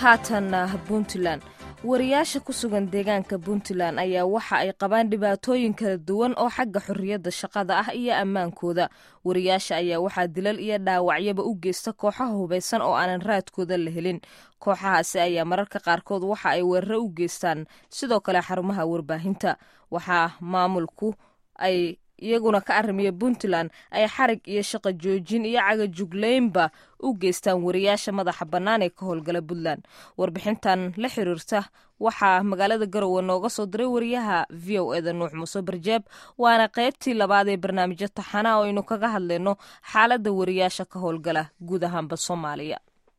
haatanna puntland wariyaasha ku sugan deegaanka puntland ayaa waxa ay qabaan dhibaatooyin kala duwan oo xagga xorriyadda shaqada ah iyo ammaankooda wariyaasha ayaa waxaa dilal iyo dhaawacyaba u geysta kooxaha hubaysan oo aanan raadkooda la helin kooxahaasi ayaa mararka qaarkood waxa ay weeraro u geystaan sidoo kale xarumaha warbaahinta waxaa maamulku ay iyaguna ka arrimiya puntland ay xarig iyo shaqo joojin iyo cagajugleynba u geystaan wariyaasha madaxa bannaan ee ka howlgala puntland warbixintan la xiriirta waxaa magaalada garowe nooga soo diray wariyaha v o eda nuux muuse barjeeb waana qaybtii labaad ee barnaamijyo taxana oo aynu kaga hadlayno xaaladda wariyaasha ka howlgala guud ahaanba soomaaliya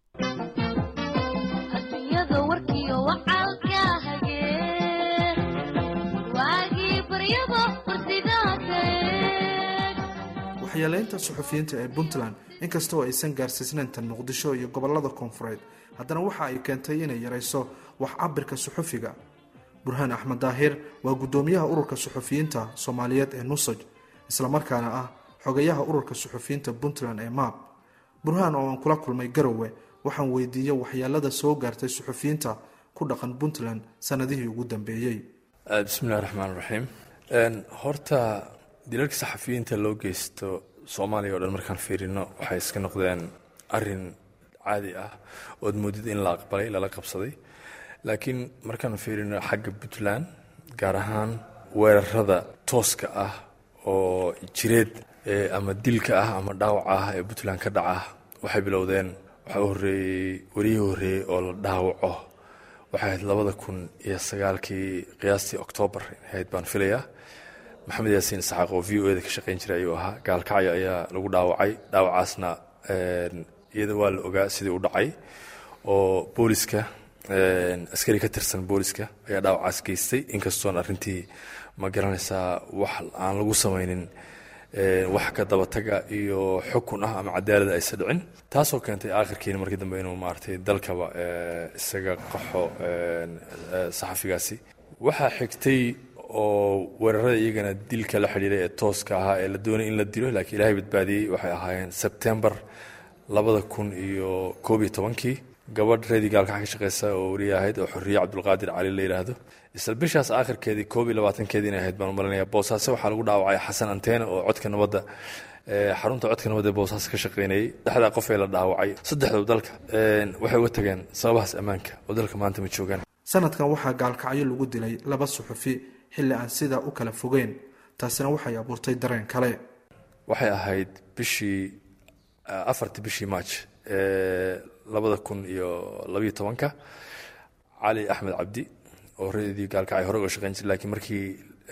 waxyeeleynta suxufiyiinta ee puntland inkastoo aysan gaarsiisnayn tan muqdisho iyo gobolada koonfureed haddana waxa ay keentay inay yarayso wax cabirka suxufiga burhaan axmed daahir waa guddoomiyaha ururka suxufiyiinta soomaaliyeed ee nusaj islamarkaana ah xogayaha ururka suxufiyiinta puntland ee maab burhaan oo aan kula kulmay garowe waxaan weydiiyey waxyeelada soo gaartay suxufiyiinta ku dhaqan puntland sanadihii ugu dambeeyey bismillahi raxmaan raxiim horta dilalka saxafiyiinta loo geysto soomaaliya o dhan markaan fiirino waxay iska noqdeen arin caadi ah ood moodid in la aqbalay lala qabsaday laakiin markaan fiirino xagga puntland gaar ahaan weerarada tooska ah oo jireed ama dilka ah ama dhaawaca ah ee puntland ka dhaca waxay bilowdeen waxaa u horreeyey wariyihii horreeyey oo la dhaawaco waxay ahayd labada kun iyo sagaalkii qiyaastii oktoobar ahayd baan filayaa maxamed yaasiin isxaaq oo v o eda ka shaqayn jiray ayuu ahaa gaalkacyo ayaa lagu dhaawacay dhaawacaasna iyada waa la ogaa sidii u dhacay oo booliska askari ka tirsan booliska ayaa dhaawacaas geystay inkastoon arrintii ma garanaysaa wax aan lagu samaynin wax ka dabataga iyo xukun ah ama cadaalada aysa dhicin taasoo keentay aakhirkiina markii dambe inuu maaragtay dalkaba isaga qaxo saxafigaasi waxaa xigtay oo weerarada iyagana dilka la xidhiiray ee tooska ahaa ee la doonay in la dilo laakiin ilaahay badbaadiyey waxay ahaayeen sebtembar labada kun iyo koob iyo tobankii gabadh reedii gaalkaxa ka shaqeysa oo wariye ahayd oo xorriye cabdulqaadir cali la yidhaahdo isla bishaas aakhirkeedii koob iyo labaatankeedii inay ahayd baan u malinaya boosaaso waxaa lagu dhaawacay xasan anteena oo codka nabadda xarunta codka nabadda ee boosaaso ka shaqeynayay saddexdaa qof ee la dhaawacay saddexdoob dalka waxay uga tageen sababahaas ammaanka oo dalka maanta ma joogaan sanadkan waxaa gaalkacyo lagu dilay laba suxufi xilli aan sidaa u kala fogeyn taasina waxay abuurtay dareen kale waxay ahayd bishii afartii bishii maaj ee labada kun iyo labayo tobanka cali axmed cabdi oo reedii gaalkacay hore uga shaqeyn jiray lakiin markii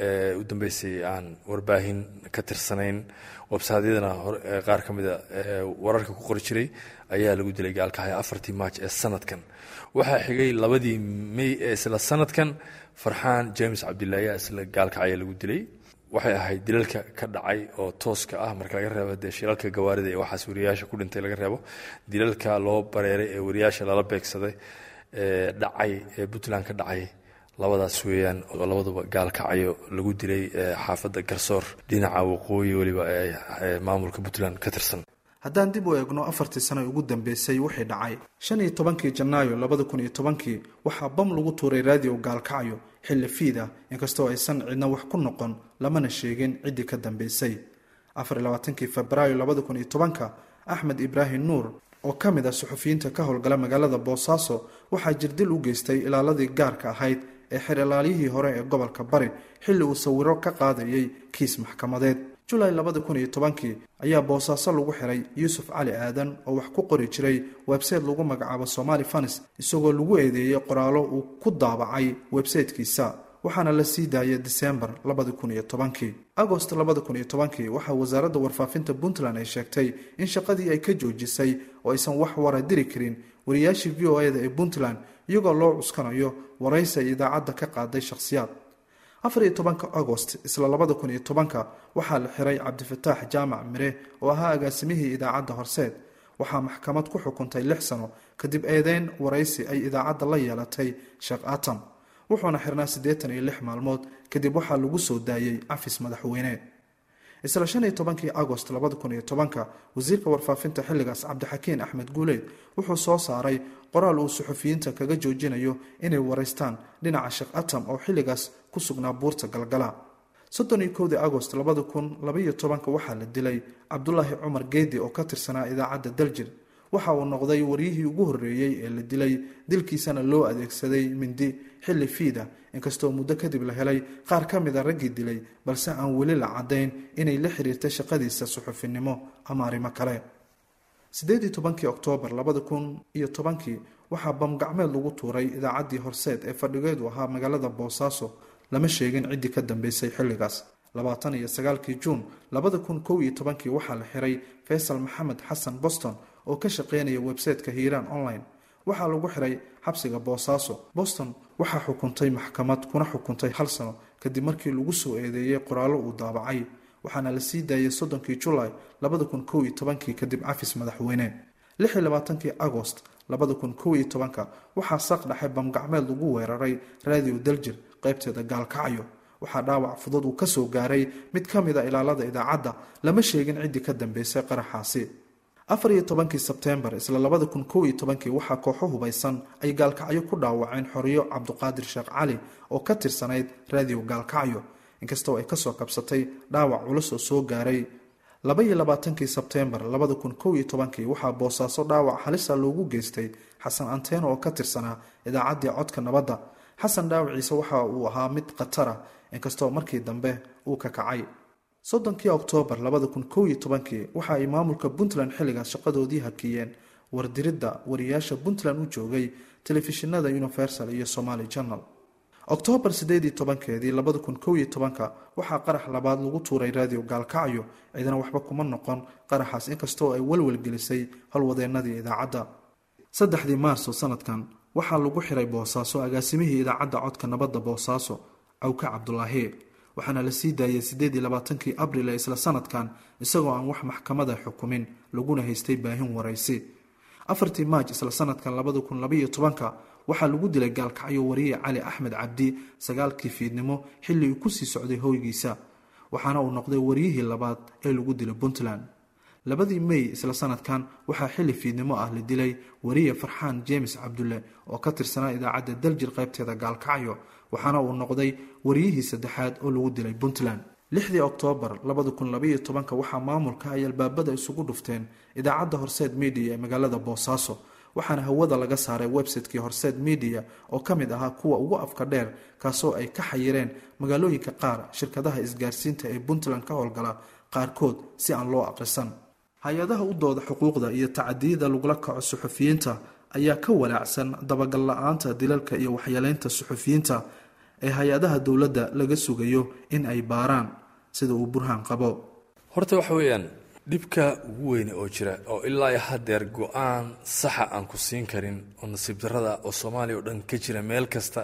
u dambeysay aan warbaahin ka tirsanayn websaadyadana qaar ka mida wararka ku qori jiray ayaa lagu dilay gaalkacyo afartii maaj ee sanadkan waxaa xigay labadii may ee isla sanadkan farxaan james cabdillah ayaa isla gaalkacya lagu dilay waxay ahayd dilalka ka dhacay oo tooska ah marka laga reebo dee shilalka gawaarida ee waxaas wariyaasha ku dhintay laga reebo dilalka loo bareeray ee wariyaasha lala beegsaday ee dhacay ee puntland ka dhacay labadaas weeyaan oo labaduba gaalkacyo lagu dilay xaafadda garsoor dhinaca waqooyi weliba ee maamulka puntland ka tirsan haddaan dib u eegno afartii sano ugu dambeysay wixii dhacay shan iyo tobankii janaayo labada kun iyo tobankii waxaa bam lagu tuuray raadiyo gaalkacyo xilli fiid ah inkastoo aysan cidna wax ku noqon lamana sheegin ciddii ka dambeysay afar iyo labaatankii febraayo labada kun iyo tobanka axmed ibraahim nuur oo ka mid ah suxufiyiinta ka howlgala magaalada boosaaso waxaa jirdil u geystay ilaaladii gaarka ahayd ee xerilaalyihii hore ee gobolka bari xilli uu sawiro ka qaadayay kiis maxkamadeed julaay labada kun iyo tobankii ayaa boosaaso lagu xiray yuusuf cali aadan oo wax ku qori jiray websayte lagu magacaabo somali fanis isagoo lagu eedeeyey qoraallo uu ku daabacay websaytekiisa waxaana la sii daayay disembar labada kun iyo tobankii agost labada kun iyo tobankii waxaa wasaaradda warfaafinta puntland ay sheegtay in shaqadii ay ka joojisay oo aysan wax wara diri karin wariyaashii v o e da ee puntland iyagoo loo cuskanayo waraysi ay idaacadda ka qaaday shakhsiyaad afar iyo tobanka agost isla labada kun iyo tobanka waxaa la xiray cabdifataax jaamac mire oo ahaa agaasimihii idaacadda horseed waxaa maxkamad ku xukuntay lix sano kadib eedeyn waraysi ay idaacadda la yeelatay sheekh atam wuxuuna xirnaa siddeetan iyo lix maalmood kadib waxaa lagu soo daayey cafis madaxweyne isla shan iyo tobankii agost labada kun iyo tobanka wasiirka warfaafinta xilligaas cabdixakiin axmed guuleyd wuxuu soo saaray qoraal uu suxufiyiinta kaga joojinayo inay waraystaan dhinaca sheekh atam oo xilligaas ku sugnaa buurta galgala soddon iyo kowdii agost labada kun labaiyo tobanka waxaa la dilay cabdulaahi cumar geedi oo ka tirsanaa idaacadda daljir waxa uu noqday waryihii ugu horreeyey ee la dilay dilkiisana loo adeegsaday mindi xilli fiida inkastoo muddo kadib la helay qaar ka mid a raggii dilay balse aan weli la caddayn inay la xiriirta shaqadiisa suxufinimo ama arrimo kale siddeed iyo tobankii oktoobar labada kun iyo tobankii waxaa bamgacmeed lagu tuuray idaacaddii horseed ee fadhigeedu ahaa magaalada boosaaso lama sheegin ciddii ka dambeysay xilligaas labaatan iyo sagaalkii juun labada kun kow iyo tobankii waxaa la xiray faysal maxamed xasan boston oo ka shaqeynaya website-ka hiiraan online waxaa lagu xiray xabsiga boosaaso boston waxaa xukuntay maxkamad kuna xukuntay hal sano kadib markii lagu soo eedeeyey qoraallo uu daabacay waxaana la sii daayay soddonkii julaay labada kun kow iyo tobankii kadib cafis madaxweyne lix iyo labaatankii agost labada kun kow iyo tobanka waxaa saq dhaxay bamgacmeed lagu weeraray raadiyo daljir qaybteeda gaalkacyo waxaa dhaawac fudud uu kasoo gaaray mid ka mid a ilaalada idaacadda lama sheegin ciddii ka dambeysay qaraxaasi afar iyo tobankii sebteembar isla labada kun kow iyo tobankii waxaa kooxo hubaysan ay gaalkacyo ku dhaawaceen xoriyo cabduqaadir sheekh cali oo ka tirsanayd raadiyo gaalkacyo inkastoo ay kasoo kabsatay dhaawac culus oo soo gaaray laba iyo labaatankii sebteembar labada kun kow iyo tobankii waxaa boosaaso dhaawac halisa loogu geystay xasan anteeno oo ka tirsanaa idaacaddii codka nabadda xasan dhaawaciise waxa uu ahaa mid khatara inkastoo markii dambe uu ka kacay soddonkii oktoobar labada kun kow iyo tobankii waxa ay maamulka puntland xilligaas shaqadoodii hakiyeen wardiridda wariyaasha puntland u joogay telefishinada universal iyo somaali journal oktoobar sideed iyo tobankeedii labada kun kow iyo tobanka waxaa qarax labaad lagu tuuray raadiyo gaalkacyo cidana waxba kuma noqon qaraxaas inkastoo ay walwalgelisay howlwadeenadii idaacadda saddexdii maarso sanadkan waxaa lagu xiray boosaaso agaasimihii idaacadda codka nabadda boosaaso cawke cabdulaahi waxaana la sii daayay siddeed iyo labaatankii abril ee isla sanadkan isagoo aan wax maxkamada xukumin laguna haystay baahin waraysi afartii maaj isla sanadkan labada kun labaiyo tobanka waxaa lagu dilay gaalkacyo wariye cali axmed cabdi sagaalkii fiidnimo xilli uu kusii socday hoygiisa waxaana uu noqday wariyihii labaad ee lagu dilay puntland labadii mey isla sanadkan waxaa xilli fiidnimo ah la dilay wariye farxaan james cabdulle oo ka tirsanaa idaacadda daljir qaybteeda gaalkacyo waxaana uu noqday wariyihii saddexaad oo lagu dilay puntland lixdii oktoobar labada kun labaiyo tobanka waxaa maamulka ay albaabada isugu dhufteen idaacadda horseed media ee magaalada boosaaso waxaana hawada laga saaray website-kii horseed media oo ka mid ahaa kuwa ugu afka dheer kaasoo ay ka xayireen magaalooyinka qaar shirkadaha isgaarsiinta ee puntland ka howlgala qaarkood si aan loo aqrisan hay-adaha u dooda xuquuqda iyo tacadiyada lagula kaco suxufiyiinta ayaa ka walaacsan dabagal la-aanta dilalka iyo waxyeeleynta suxufiyiinta ee hay-adaha dowladda laga sugayo in ay baaraan sida uu burhaan qabo horta waxa weeyaan dhibka ugu weyne oo jira oo ilaa hadeer go-aan saxa aan ku siin karin oo nasiib darada oo soomaaliya oo dhan ka jira meel kasta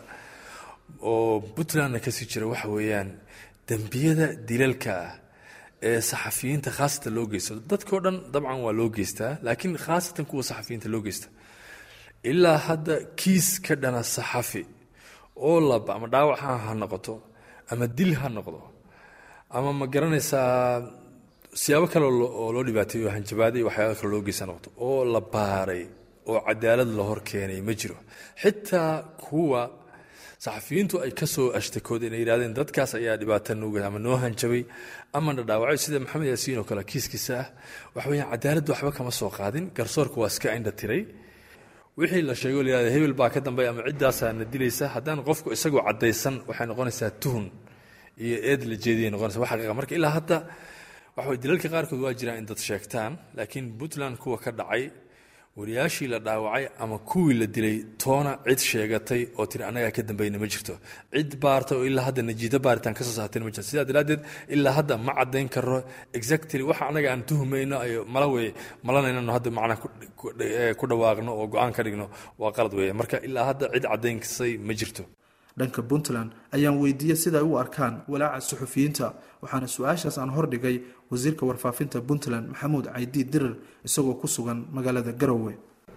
oo puntlandna kasii jira waxa weeyaan dembiyada dilalka ah ee saxafiyiinta khaasatan loo geysto dadkao dhan dabcan waa loo geystaa laakiin khaasatan kuwa saxafiyiinta loo geysta ilaa hadda kiis ka dhana saxafi oo laba ama dhaawac ha noqoto ama dil ha noqdo ama ma garanaysaa siyaabo kale oo loo dhibaateeyo hanjabaaday waxyaaba kale loo geysa noqoto oo la baaray oo cadaalad la hor keenay ma jiro xitaa kuwa saxafiyiintu ay kasoo ashtakoodeen ay yidhahdeen dadkaas ayaa dhibaata nuuga ama noo hanjabay ama na dhaawacay sida maxamed yaasiin oo kale kiiskiisa ah waxa weyaan cadaaladdu waxba kama soo qaadin garsoorka waa iska indha tiray wixii la sheego la yihahda hebel baa ka dambeya ama ciddaasaa na dilaysa haddaan qofku isagoo caddaysan waxay noqonaysaa tuhun iyo eed la jeediyay noqonaysa wax xaqiiqa marka ilaa hadda waxa way dilalka qaarkood waa jiraan in dad sheegtaan laakiin puntland kuwa ka dhacay wariyaashii la dhaawacay ama kuwii la dilay toona cid sheegatay oo tiri annagaa ka dambayna ma jirto cid baarta oo ilaa hadda najiida baaritaan kasoo saartayna ma jirto sidaa daraaddeed ilaa hadda ma caddayn karo exactly waxa annaga aan tuhumayno ayo mala wey malanaynano hadda macnaa ku dhawaaqno oo go-aan ka dhigno waa qalad weeye marka ilaa hadda cid caddaynsay ma jirto dhanka puntland ayaan weydiiyey sida ay u arkaan walaaca suxufiyiinta waxaana su-aashaas aan hordhigay wasiirka warfaafinta puntland maxamuud caydi dirir isagoo ku sugan magaalada garowe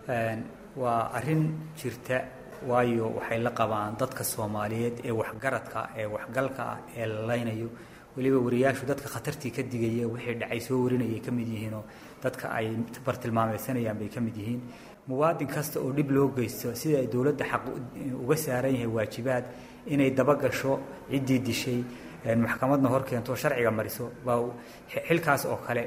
waa arrin jirta waayo waxay la qabaan dadka soomaaliyeed ee waxgaradka ee waxgalka ah ee la laynayo weliba wariyaashu dadka khatartii ka digaya wixii dhacay soo warinayay ka mid yihiinoo dadka ay bartilmaameysanayaan bay ka mid yihiin muwaadin kasta oo dhib loo geysto sida ay dowladda xaq uga saaran yahay waajibaad inay dabagasho ciddii dishay maxkamadna hor keento sharciga mariso baa xilkaas oo kale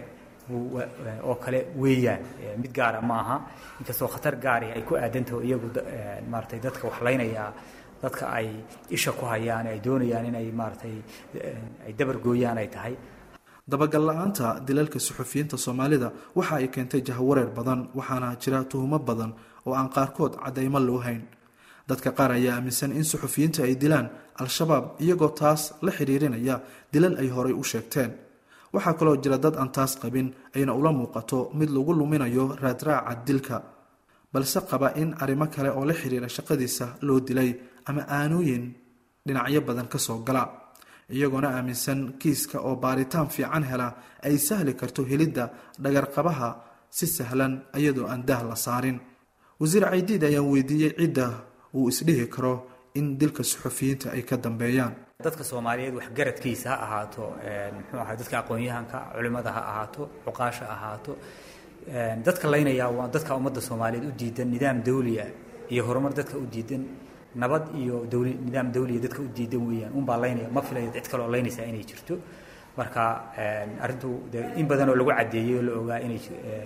oo kale weeyaan mid gaara ma aha inkastoo khatar gaari ay ku aadantaho iyagu maaratay dadka waxlaynaya dadka ay isha ku hayaan ay doonayaan inay maaratay ay dabar gooyaan ay tahay dabagal la-aanta dilalka suxufiyiinta soomaalida waxa ay keentay jahwareer badan waxaana jira tuhumo badan oo aan qaarkood caddaymo loo hayn dadka qaar ayaa aaminsan in suxufiyiinta ay dilaan al-shabaab iyagoo taas la xidhiirinaya dilal ay horay u sheegteen waxaa kaloo jira dad aan taas qabin ayna ula muuqato mid lagu luminayo raadraaca dilka balse qaba in arrimo kale oo la xidhiira shaqadiisa loo dilay ama aanooyin dhinacyo badan ka soo gala iyagoona aaminsan kiiska oo baaritaan fiican hela ay sahli karto helidda dhagarqabaha si sahlan iyadoo aan dah la saarin wasiir caydiid ayaan weydiiyey cidda uu isdhihi karo in dilka suxufiyiinta ay ka dambeeyaan dadka soomaaliyeed waxgaradkiisa ha ahaato muxuu ahay dadka aqoon-yahanka culimmada ha ahaato cuqaasha ahaato dadka laynayaa waa dadka ummadda soomaaliyeed u diidan nidaam dawliya iyo horumar dadka u diidan nabad iyo dawli nidaam dawliya dadka u diidan weeyaan unbaa laynaya ma filayo cid kale oo laynaysaa inay jirto marka arrintu de in badan oo lagu caddeeyey oo la ogaa inay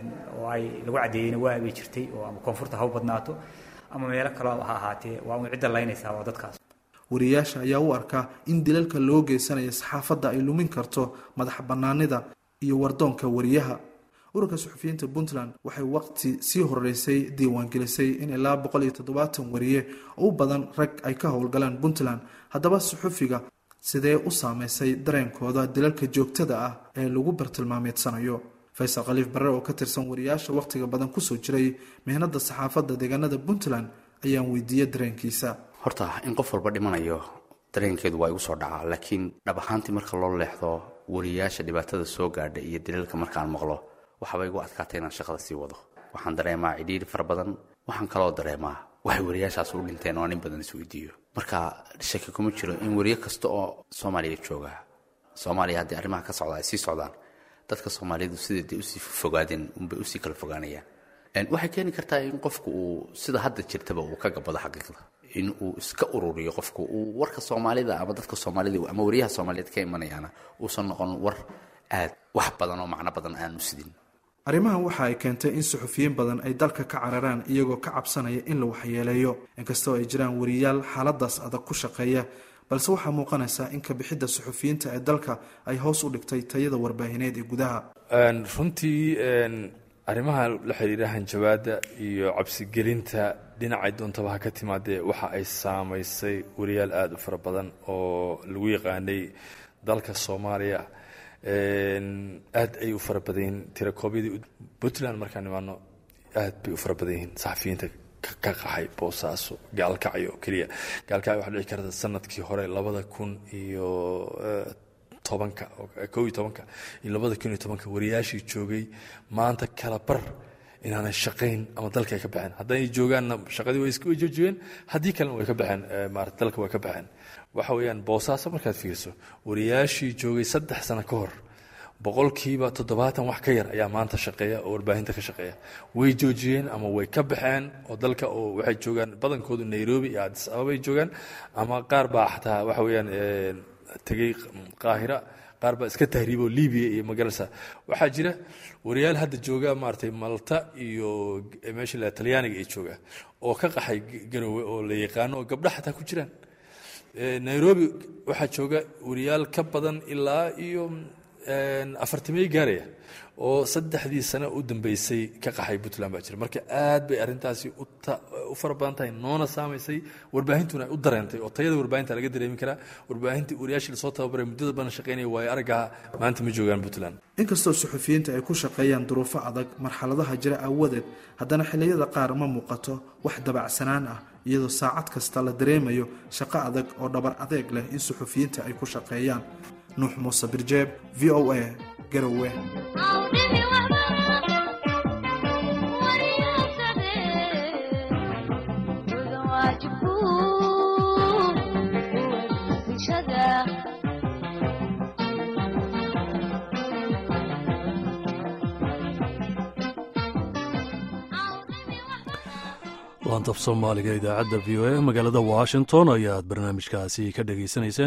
oo ay lagu caddeeyeyna waa bay jirtay oo ama koonfurta ha u badnaato ama meelo kaleo ha ahaatee waa un cidda laynaysaa waa dadkaas wariyaasha ayaa u arkaa in dilalka loo geysanayo saxaafadda ay lumin karto madax bannaanida iyo wardoonka wariyaha ururka suxufiyiinta puntland waxay waqti sii horeysay diiwaangelisay in ilaa boqol iyo toddobaatan wariye oo u badan rag ay ka howlgalaan puntland haddaba suxufiga sidee u saameysay dareenkooda dilalka joogtada ah ee lagu bartilmaameedsanayo faysal khaliif barre oo ka tirsan wariyaasha wakhtiga badan kusoo jiray mihnada saxaafadda deegaanada puntland ayaan weydiiyey dareenkiisa horta in qof walba dhimanayo dareenkeedu waa igu soo dhacaa laakiin dhab ahaantii marka loo leexdo wariyaasha dhibaatada soo gaadha iyo dilalka markaan maqlo waxaaba igu adkaatay inaan shaqada sii wado waxaan dareemaa cidhiiri fara badan waxaan kaloo dareemaa waxay wariyaashaas u dhinteen oo nin badan isweydiiyo marka shaki kuma jiro in wariye kasta oo soomaaliya jooga soomaaliya haddii arrimaha ka socda ay sii socdaan dadka soomaalidu sideeday usii fogaadeen unbay usii kala fogaanayaan waxay keeni kartaa in qofku uu sida hadda jirtaba uu ka gabado xaqiiqda in uu iska ururiyo qofku uu warka soomaalida ama dadka soomaalida ama wariyaha soomaaliyeed ka imanayaana uusan noqon war aad wax badan oo macno badan aanu sidin arrimahan waxa ay keentay in suxufiyiin badan ay dalka ka cararaan iyagoo ka cabsanaya in la waxyeeleeyo inkastoo ay jiraan wariyaal xaaladaas adag ku shaqeeya balse waxaa muuqanaysaa in kabixidda suxufiyiinta ee dalka ay hoos u dhigtay tayada warbaahineed ee gudaha runtii arrimaha la xidhiira hanjabaadda iyo cabsigelinta dhinacay doontaba ha ka timaadee waxa ay saamaysay wariyaal aada u fara badan oo lagu yaqaanay dalka soomaaliya aad ay u fara badan yihiin tirakoobyadii puntland markaan imaano aad bay u fara badan yihiin saxafiyiinta ka qaxay boosaaso gaalkacyo keliya gaalkacyo waxaa dhici karta sanadkii hore labada kun iyo tobanka kow iyo tobanka iyo labada kun iyo tobanka wariyaashii joogay maanta kala bar inaanay shaqayn ama dalka ay ka baxeen hadday joogaanna shaqadii way way joojiyeen haddii kalena way ka baxeen maarata dalka way ka baxeen waxa weeyaan boosaaso markaad fiirso wariyaashii joogay saddex sano ka hor boqolkiiba toddobaatan wax ka yar ayaa maanta shaqeeya oo warbaahinta ka shaqeeya way joojiyeen ama way ka baxeen oo dalka oo waxay joogaan badankoodu nairobi iyo adis ababay joogaan ama qaar baa xataa waxa weeyaan tegey qaahira qaar baa iska tahriiboo libiya iyo magarasa waxaa jira wariyaal hadda jooga maaragtay malta iyo meesha la talyaaniga ay jooga oo ka qaxay garowe oo la yaqaano oo gabdha xataa ku jiraan nairobi waxaa jooga wariyaal ka badan ilaa iyo afartamey gaaraya oo saddexdii sano u dambeysay ka qaxay puntland baa jira marka aad bay arrintaasi u fara badan tahay noona saamaysay warbaahintuna ay u dareentay oo tayada warbaahinta laga dareemi karaa warbaahinta wariyaashii lasoo tababaray muddada badan shaqaynaya waayo araggaha maanta ma joogaan puntland inkastoo suxufiyiinta ay ku shaqeeyaan duruufo adag marxaladaha jira aawadeed haddana xilliyada qaar ma muuqato wax dabacsanaan ah iyadoo saacad kasta la dareemayo shaqo adag oo dhabar adeeg leh in suxufiyiinta ay ku shaqeeyaan nuux muuse birjeeb v o a garowe laantaf soomaaliga idaacadda v o e magaalada washington ayaad barnaamijkaasi ka dhegaysanayseen